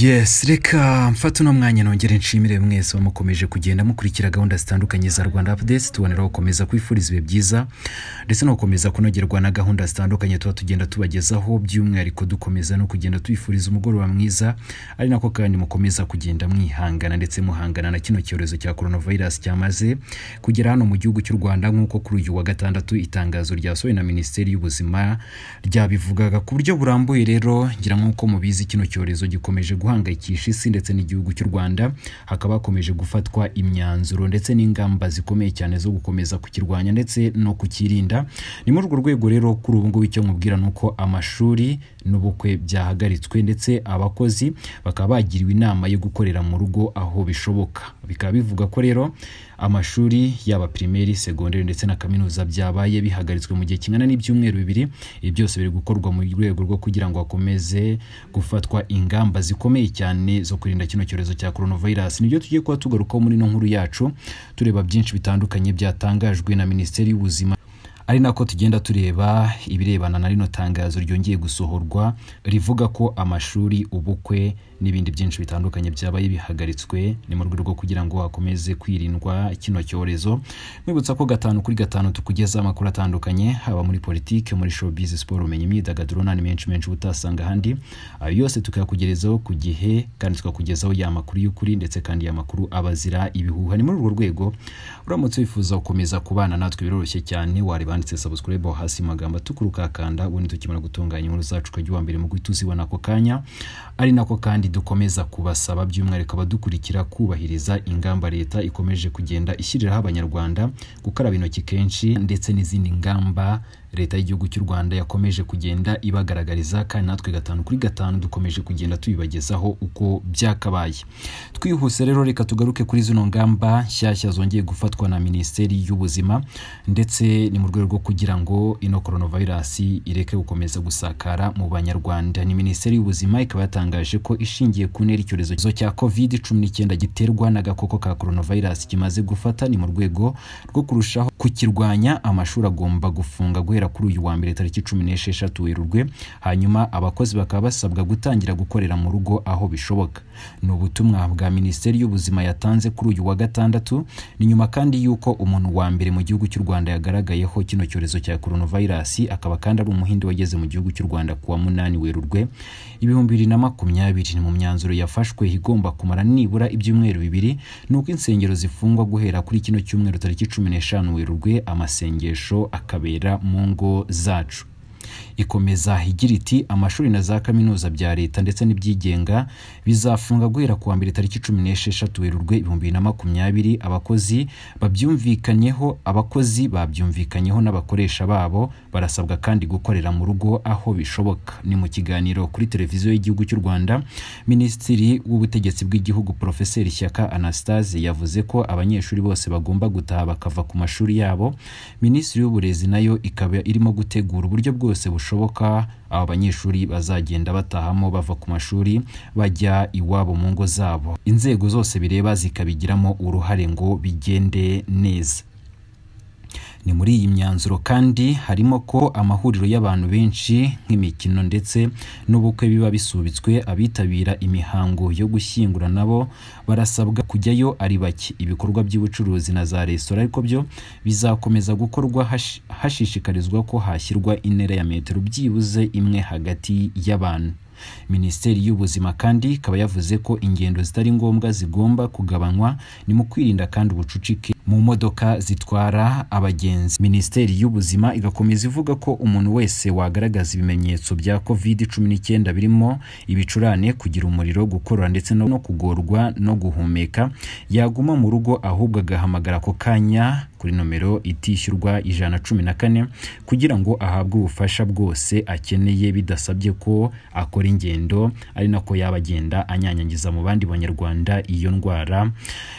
yesi reka mfate uno mwanya nongere nshimire mwese bamukomeje kugenda mukurikira gahunda zitandukanye za rwanda apudesi tubonera gukomeza kwifuriza ibihe byiza ndetse no gukomeza kunogerwa na gahunda zitandukanye tuba tugenda tubagezaho by'umwihariko dukomeza no kugenda tubifuriza umugoroba mwiza ari nako kandi mukomeza kugenda mwihangana ndetse muhangana na kino cyorezo cya korona virusi cyamaze kugera hano mu gihugu cy'u rwanda nk'uko kuri uyu wa gatandatu itangazo ryasohowe na minisiteri y'ubuzima ryabivugaga ku buryo burambuye rero ngira nk'uko mubizi kino cyorezo gikomeje guhangayikisha isi ndetse n'igihugu cy'u rwanda hakaba hakomeje gufatwa imyanzuro ndetse n'ingamba zikomeye cyane zo gukomeza kukirwanya ndetse no kukirinda ni muri urwo rwego rero kuri ubu ngubu icyo nkubwira ni uko amashuri n'ubukwe byahagaritswe ndetse abakozi bakaba bagiriwe inama yo gukorera mu rugo aho bishoboka bikaba bivuga ko rero amashuri yaba pirimeri segonderi ndetse na kaminuza byabaye bihagaritswe mu gihe kingana n'ibyumweru bibiri ibi byose biri gukorwa mu rwego rwo kugira ngo hakomeze gufatwa ingamba zikomeye cyane zo kurinda kino cyorezo cya coronavirus nibyo tugiye kuba tugarukaho muri ino nkuru yacu tureba byinshi bitandukanye byatangajwe na minisiteri y'ubuzima ari nako tugenda tureba ibirebana na rino tangazo ryongeye gusohorwa rivuga ko amashuri ubukwe n'ibindi byinshi bitandukanye byabaye bihagaritswe ni mu rwego rwo kugira ngo hakomeze kwirindwa kino cyorezo mwibutsa ko gatanu kuri gatanu tukugezaho amakuru atandukanye haba muri politiki muri showbiz siporo ubumenyi imyidagaduro n'andi menshi menshi utasanga ahandi ayo yose tukayakugerezaho ku gihe kandi tukakugezaho ya makuru y'ukuri ndetse kandi ya makuru aba azira ibihuha ni muri urwo rwego uramutse wifuza gukomeza kubana natwe biroroshye cyane wareba wanditse sabusikurayibu hasi magambo atukuruka akanda ubundi tukimara gutunganya inkuru zacu ukajya uwa mbere mu guhita uzibona ako kanya ari nako kandi dukomeza kubasaba by'umwihariko abadukurikira kubahiriza ingamba leta ikomeje kugenda ishyiriraho abanyarwanda gukaraba intoki kenshi ndetse n'izindi ngamba leta y'igihugu cy'u rwanda yakomeje kugenda ibagaragariza kandi natwe gatanu kuri gatanu dukomeje kugenda tubibagezaho uko byakabaye twihuse rero reka tugaruke kuri zino ngamba nshyashya zongeye gufatwa na minisiteri y'ubuzima ndetse ni mu rwego rwo kugira ngo ino coronavirus ireke gukomeza gusakara mu banyarwanda ni minisiteri y'ubuzima ikaba yatangaje ko ishingiye ku ntera icyorezo cya covid cumi n'icyenda giterwa n'agakoko ka coronavirus kimaze gufata ni mu rwego rwo kurushaho kukirwanya amashuri agomba gufunga guhera kuri uyu wa mbere tariki cumi n'esheshatu werurwe hanyuma abakozi bakaba basabwa gutangira gukorera mu rugo aho bishoboka ni ubutumwa bwa minisiteri y'ubuzima yatanze kuri uyu wa gatandatu ni nyuma kandi y'uko umuntu wa mbere mu gihugu cy'u rwanda yagaragayeho kino cyorezo cya coronavirus akaba kandi ari umuhinde wageze mu gihugu cy'u rwanda ku wa munani werurwe ibihumbi bibiri na makumyabiri mu myanzuro yafashwe igomba kumara nibura ibyumweru bibiri ni uko insengero zifungwa guhera kuri kino cyumweru tariki cumi n'eshanu werurwe amasengesho akabera mu ngo zacu ikomeza igira iti amashuri na za kaminuza bya leta ndetse n'ibyigenga bizafunga guhera ku wa mbere tariki cumi n'esheshatu werurwe ibihumbi bibiri na makumyabiri abakozi babyumvikanyeho abakozi babyumvikanyeho n'abakoresha babo barasabwa kandi gukorera mu rugo aho bishoboka ni mu kiganiro kuri televiziyo y'igihugu cy'u rwanda minisitiri w'ubutegetsi bw'igihugu porofeseri shyaka anastase yavuze ko abanyeshuri bose bagomba gutaha bakava ku mashuri yabo minisitiri w'uburezi nayo ikaba irimo gutegura uburyo bwose bwose bushoboka aba banyeshuri bazagenda batahamo bava ku mashuri bajya iwabo mu ngo zabo inzego zose bireba zikabigiramo uruhare ngo bigende neza ni muri iyi myanzuro kandi harimo ko amahuriro y'abantu benshi nk'imikino ndetse n'ubukwe biba bisubitswe abitabira imihango yo gushyingura nabo barasabwa kujyayo ari bake ibikorwa by'ubucuruzi na za resitora ariko byo bizakomeza gukorwa hash, hashishikarizwa ko hashyirwa intera ya metero byibuze imwe hagati y'abantu minisiteri y'ubuzima kandi ikaba yavuze ko ingendo zitari ngombwa zigomba kugabanywa ni mu kwirinda kandi ubucucike mu modoka zitwara abagenzi minisiteri y'ubuzima igakomeza ivuga ko umuntu wese wagaragaza ibimenyetso bya covid cumi n'icyenda birimo ibicurane kugira umuriro gukorora ndetse no kugorwa no guhumeka yaguma mu rugo ahubwo agahamagara ako kanya kuri nomero itishyurwa ijana cumi na kane kugira ngo ahabwe ubufasha bwose akeneye bidasabye ko akora ingendo ari nako yaba agenda anyanyagiza mu bandi banyarwanda iyo ndwara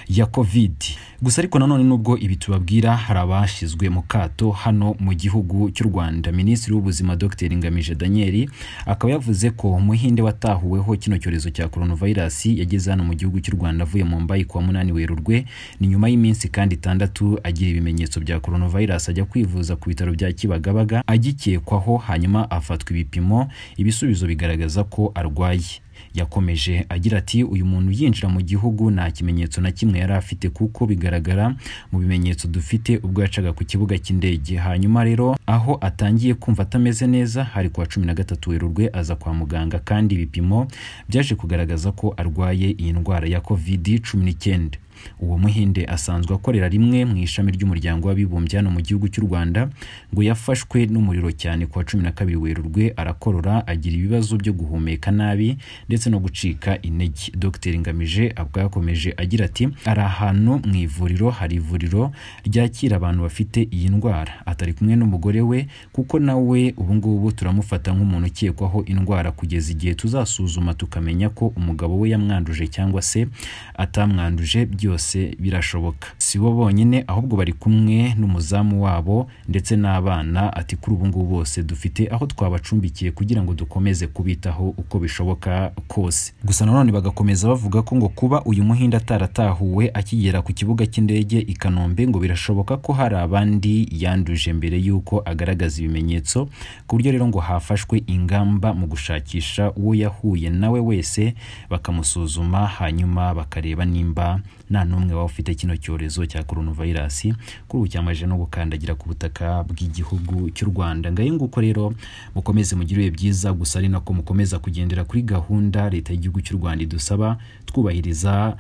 ya covid gusa ariko nanone nubwo ibi tubabwira hari abashyizwe mu kato hano mu gihugu cy'u rwanda minisitiri w'ubuzima dr ngamije daniel akaba yavuze ko umuhinde watahuweho kino cyorezo cya coronavirus yageze hano mu gihugu cy'u rwanda avuye mu mbayi kuwa munani werurwe ni nyuma y'iminsi kandi itandatu agira ibimenyetso bya coronavirus ajya kwivuza ku bitaro bya Kibagabaga agikekwaho hanyuma afatwa ibipimo ibisubizo bigaragaza ko arwaye yakomeje agira ati uyu muntu yinjira mu gihugu nta kimenyetso na kimwe yari afite kuko bigaragara mu bimenyetso dufite ubwo yacaga ku kibuga cy'indege hanyuma rero aho atangiye kumva atameze neza hari kuwa cumi na gatatu werurwe aza kwa muganga kandi ibipimo byaje kugaragaza ko arwaye iyi ndwara ya kovidi cumi n'icyenda uwo muhinde asanzwe akorera rimwe mu ishami ry'umuryango w'abibumbye hano mu gihugu cy'u rwanda ngo yafashwe n'umuriro cyane ku wa cumi na kabiri werurwe arakorora agira ibibazo byo guhumeka nabi ndetse no gucika intege dr ngamije ubwo yakomeje agira ati ari ahantu mu ivuriro hari ivuriro ryakira abantu bafite iyi ndwara atari kumwe n'umugore we kuko nawe ubu ngubu turamufata nk'umuntu ukekwaho indwara kugeza igihe tuzasuzuma tukamenya ko umugabo we yamwanduje cyangwa se atamwanduje byose birashoboka si bo bonyine ahubwo bari kumwe n'umuzamu wabo ndetse n'abana ati kuri ubu ngubu bose dufite aho twabacumbikiye kugira ngo dukomeze kubitaho uko bishoboka kose gusa nanone bagakomeza bavuga ko ngo kuba uyu muhinde ataratahuwe akigera ku kibuga cy'indege i kanombe ngo birashoboka ko hari abandi yanduje mbere y'uko agaragaza ibimenyetso ku buryo rero ngo hafashwe ingamba mu gushakisha uwo yahuye nawe wese bakamusuzuma hanyuma bakareba nimba nta n'umwe waba ufite kino cyorezo cya coronavirus kuri ubu cyamaje no gukandagira ku butaka bw'igihugu cy'u Rwanda ngayo nguko rero mukomeze mugire ibihe byiza gusa ari nako mukomeza kugendera kuri gahunda leta y'igihugu cy'u Rwanda idusaba twubahiriza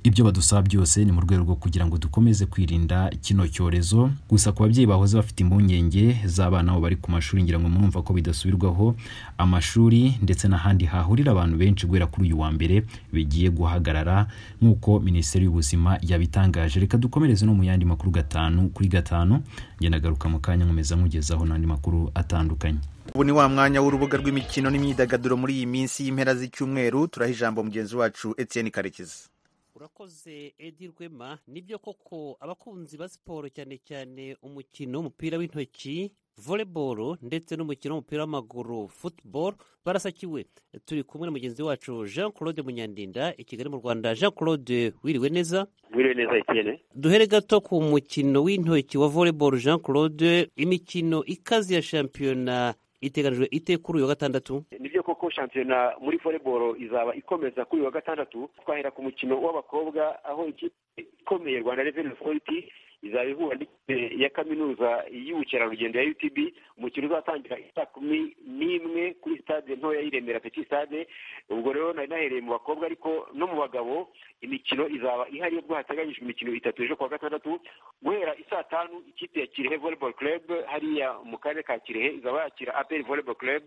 ibyo badusaba byose ni mu rwego rwo kugira ngo dukomeze kwirinda kino cyorezo gusa ku babyeyi bahoze bafite impungenge z'abana babo bari ku mashuri ngira ngo murumva ko bidasubirwaho amashuri ndetse n'ahandi hahurira abantu benshi guhera kuri uyu wa mbere bigiye guhagarara nk'uko minisiteri y'ubuzima yabitangaje reka dukomereze no mu yandi makuru gatanu kuri gatanu ngenda agaruka mu kanya nkomeza nkugezaho n'andi makuru atandukanye ubu ni wa mwanya w'urubuga rw'imikino n'imyidagaduro muri iyi minsi y'impera z'icyumweru turaha ijambo mugenzi wacu etiyeni karekezi urakoze edi rwema nibyo koko abakunzi ba siporo cyane cyane umukino w'umupira w'intoki voleboro ndetse n'umukino w'umupira w'amaguru futuboro barasakiwe turi kumwe na mugenzi wacu jean claude munyandinda i kigali mu rwanda jean claude wiriwe neza wiriwe neza ikene duhere gato ku mukino w'intoki wa voleboro jean claude imikino ikaze ya shampiyona iteganijwe ite kuri uyu wa gatandatu nibyo koko shampiyona muri voleboro izaba ikomeza kuri uyu wa gatandatu twahera ku mukino w'abakobwa aho ikipe ikomeye rwanda reveni otoriti izaba ihura n'ikipe ya kaminuza y'ubukerarugendo ya utb umukino uzatangira isaa kumi n'imwe kuri sitade ntoya y'iremera peki sitade ubwo rero nari nahereye mu bakobwa ariko no mu bagabo imikino izaba ihari ubwo hateganyijwe imikino itatu ejo kuwa gatandatu guhera isaa tanu ikipe ya kirehe volleyball club hariya mu karere ka kirehe izaba yakira aperi volleyball club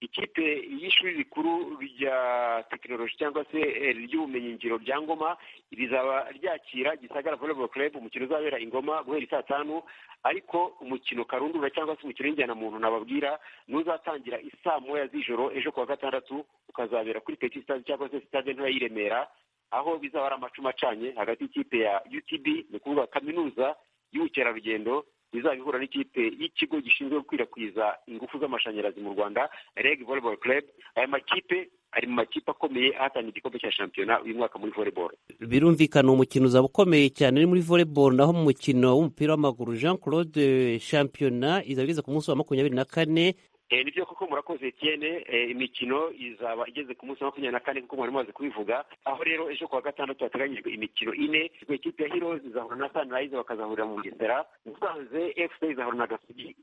ikipe y'ishuri rikuru rya tekinoloji cyangwa se ry'ubumenyingiro rya ngoma rizaba ryakira gisagara volleyball club umukino uzabera ingoma guhera isaa tanu ariko umukino karundura cyangwa se umukino w'injyana muntu nababwira n'uzatangira isaa moya z'ijoro ejo kuwa gatandatu ukazabera kuri peti sitade cyangwa se sitade ntoya y'i remera aho bizaba ari amacuma acanye hagati y'ikipe ya utb ni ukuvuga kaminuza y'ubukerarugendo izaba ihura n'ikipe y'ikigo gishinzwe gukwirakwiza ingufu z'amashanyarazi mu rwanda reg volleyball club aya makipe ari mu makipe akomeye ahatangira igikombe cya shampiyona uyu mwaka muri volleyball birumvikana umukino uzaba ukomeye cyane uri muri volleyball naho mu mukino w'umupira w'amaguru jean claude shampiyona izaba igeze ku munsi wa makumyabiri na kane nibyo koko murakoze etiyene imikino izaba igeze ku munsi wa makumyabiri na kane kuko mwari mumaze kubivuga aho rero ejo kuwa gatandatu hateganyijwe imikino ine ikipe ya hiro izahura na sanirayizi bakazahurira mu bugesera musanze efuse izahura na gasugi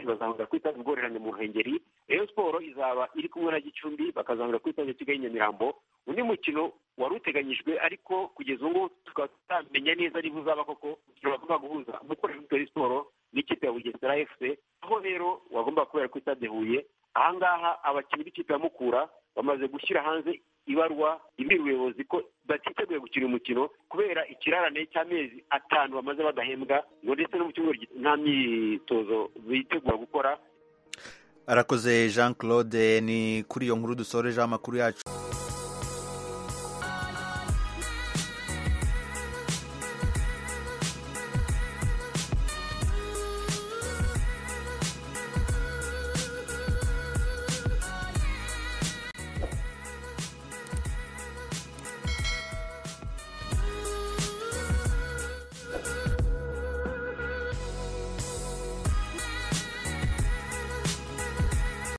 bazahurira ku itazi ubworerane mu ruhengeri reyo siporo izaba iri kumwe na gicumbi bakazahurira ku itazi kigali nyamirambo undi mukino wari uteganyijwe ariko kugeza ubu ngubu tukaba tutamenya neza niba uzaba koko bagomba guhuza umukorera w'imikino siporo n'ikipe ya bugesera efuse aho rero wagomba kubera ko itade huye ahangaha abakinnyi b'ikipe ya mukura bamaze gushyira hanze ibarwa imbere ubuyobozi ko batiteguye gukina umukino kubera ikirarane cy'amezi atanu bamaze badahembwa ngo ndetse no mu kibuga nta myitozo bitegura gukora arakoze jean claude ni kuri iyo nkuru dusorejeho amakuru yacu